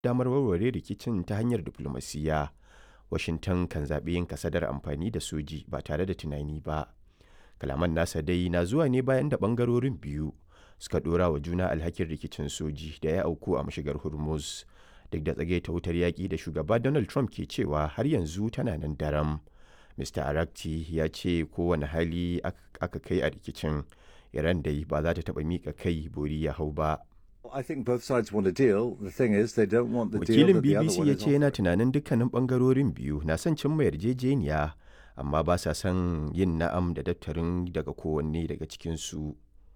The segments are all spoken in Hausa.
damar warware rikicin ta hanyar diflomasiyya washington kan zaɓi yin kasadar amfani da soji ba tare da tunani ba kalaman nasa dai na zuwa ne bayan da ɓangarorin biyu suka ɗora wa juna alhakin rikicin soji da ya auku a mashigar hormuz duk da tsage ta wutar yaƙi da shugaba donald trump ke cewa har yanzu tana nan daram mr arakti ya ce kowane hali aka kai a rikicin iran dai ba za ta taɓa miƙa kai bori ya hau ba I think both sides want a deal. The thing is, they don't want the deal wakilin that the other bbc one ya is ce yana offering. tunanin dukkanin bangarorin biyu na son cimma yarjejeniya amma ba sa son yin na'am da daftarin daga kowanne daga cikinsu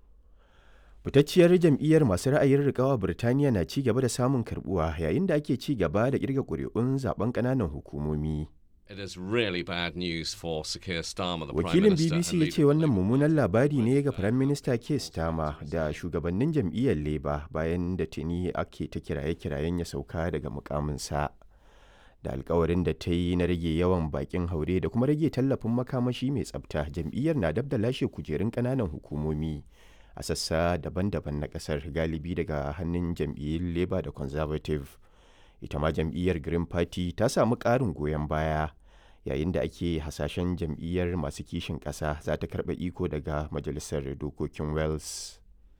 fitacciyar jam'iyyar masu ra'ayin rikawa birtaniya na ci gaba da samun karbuwa yayin da ake ci gaba da kirga ƙuri'un zaben ƙananan hukumomi It is really bad news for Sir Keir Starmer, the Prime wakilin Minister. bbc and ya leader ce of the wannan Labour mummunan Party. labari ne ga firayim minista keir starmer da shugabannin jam'iyyar labour bayan da tuni ake ta kiraye-kirayen ya sauka daga mukaminsa da alkawarin da ta yi na rage yawan bakin haure da kuma rage tallafin makamashi mai tsabta jam'iyyar na dab da lashe kujerun kananan hukumomi a sassa daban-daban na kasar galibi daga hannun jam'iyyun labour da conservative ita ma jam'iyyar green party ta samu ƙarin goyon baya yayin da ake hasashen jam'iyyar masu kishin ƙasa za ta karɓa iko daga majalisar dokokin wales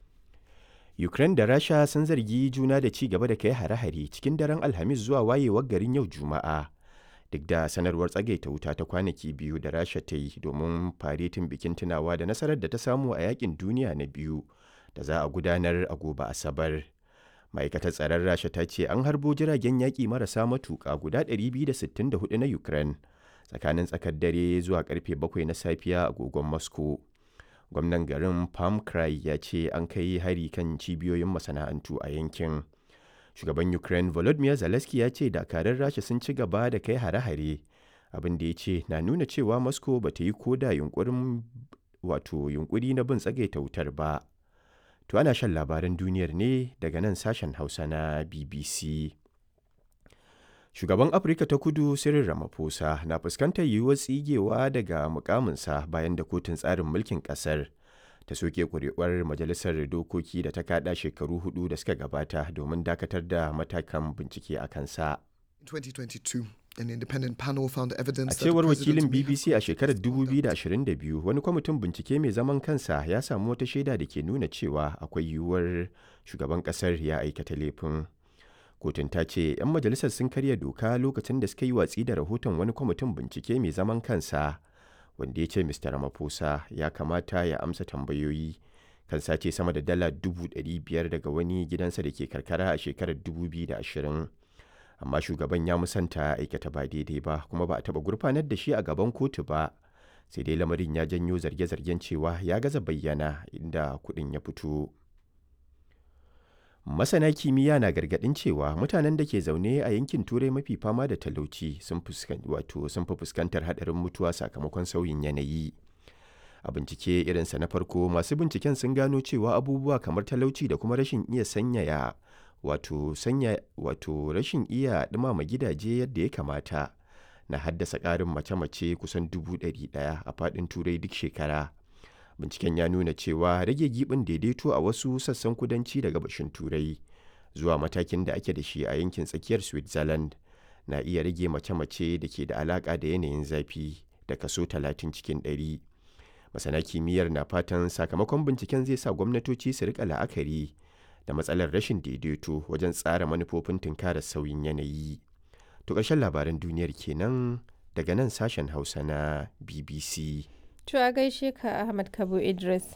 ukraine da rasha sun zargi juna da ci gaba da kai hare-hare cikin daren alhamis zuwa wayewar garin yau juma'a duk da sanarwar tsagaita wuta ta kwanaki biyu da rasha ta yi domin faretin bikin tunawa da nasarar da ta samu a yakin duniya na biyu da za a gudanar a gobe asabar ma'aikatar tsaron rasha ta ce an harbo jiragen yaƙi marasa matuƙa guda 264 na ukraine tsakanin tsakar dare zuwa karfe 7 na safiya a agogon moscow gwamnan garin palm cry ya ce an kai hari kan cibiyoyin masana'antu a yankin shugaban ukraine volodymyr zelensky ya ce dakarun rasha sun ci gaba da kai hare-hare abin da ya ce na nuna cewa moscow ba ta yi koda yunkurin wato yunkuri na bin tsagaita wutar ba to ana shan labaran duniyar ne daga nan sashen hausa na bbc Shugaban Afirka ta Kudu Cyril Ramaphosa na fuskantar yiwuwar tsigewa daga mukaminsa bayan da kotun tsarin mulkin ƙasar ta soke ƙuri'uwar majalisar dokoki da ta kaɗa shekaru hudu da suka gabata domin dakatar da matakan bincike a kansa. 2022, an independent panel found evidence A that the cewar president wakilin may have BBC a shekarar committed conduct. 2022 wani kwamitin bincike mai zaman kansa ya samu wata shaida da ke nuna cewa akwai yiwuwar shugaban ƙasar ya aikata laifin. kotun ta ce 'yan majalisar sun karya doka lokacin da suka yi watsi da rahoton wani kwamitin bincike mai zaman kansa wanda ya ce mr ramaphosa ya kamata ya amsa tambayoyi kan sace sama da dala 500,000 daga wani gidansa da ke karkara a shekarar 2020 amma shugaban ya musanta aikata ba daidai ba kuma ba a taba gurfanar da shi a gaban kotu ba sai dai lamarin ya janyo zarge-zargen cewa ya gaza bayyana inda kuɗin ya fito. Masana kimiyya na gargaɗin cewa mutanen da ke zaune a yankin Turai mafi fama da talauci sun fuskan- wato sun fi fuskantar haɗarin mutuwa sakamakon sauyin yanayi. A bincike irinsa na farko masu binciken sun gano cewa abubuwa kamar talauci da kuma rashin iya sanyaya wato sanya wato rashin iya ɗumama gidaje yadda ya kamata na haddasa ƙarin mace-mace kusan dubu ɗari ɗaya a faɗin Turai duk shekara. binciken ya nuna cewa rage gibin daidaito a wasu sassan kudanci da gabashin turai zuwa matakin da ake da shi a yankin tsakiyar switzerland na iya rage mace-mace da ke da alaka da yanayin zafi da kaso 30 cikin 100 masana kimiyyar na fatan sakamakon binciken zai sa gwamnatoci su rika la'akari da matsalar rashin daidaito wajen tsara manufofin tunkarar sauyin yanayi to ƙarshen labaran duniyar kenan daga nan sashen hausa na bbc To a gaishe ka Ahmad Kabo Idris.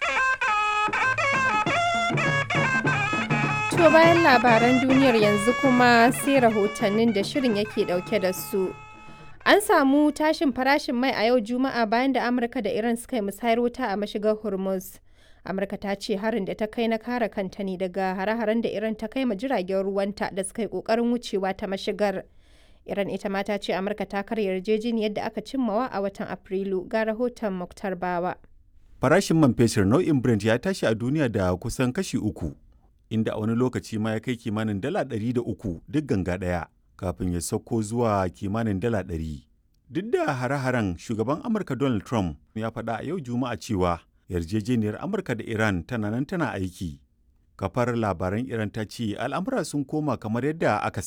To bayan labaran duniyar yanzu kuma sai rahotannin da shirin yake dauke da su. An samu tashin farashin mai a yau Juma'a bayan da Amurka da Iran suka yi musayar wuta a mashigar Hormuz. Amurka ta ce harin da ta kai na kare kanta ne daga hare-haren da Iran ta kai ma jiragen ruwanta da suka yi kokarin wucewa ta mashigar. Iran ita ma ta ce Amurka ta karya yarjejeniyar da aka cimmawa a watan Afrilu ga rahoton Muktar Bawa. Farashin man fetur nau'in Brent ya tashi a duniya da kusan kashi uku, inda a wani lokaci ma ya kai kimanin dala ɗari da uku duk ganga ɗaya, kafin ya sauko zuwa kimanin dala ɗari. Duk da hare-haren shugaban Amurka Donald Trump ya faɗa a yau Juma'a cewa yarjejeniyar Amurka da Iran tana nan tana aiki. Kafar labaran Iran ta ce al'amura sun koma kamar yadda aka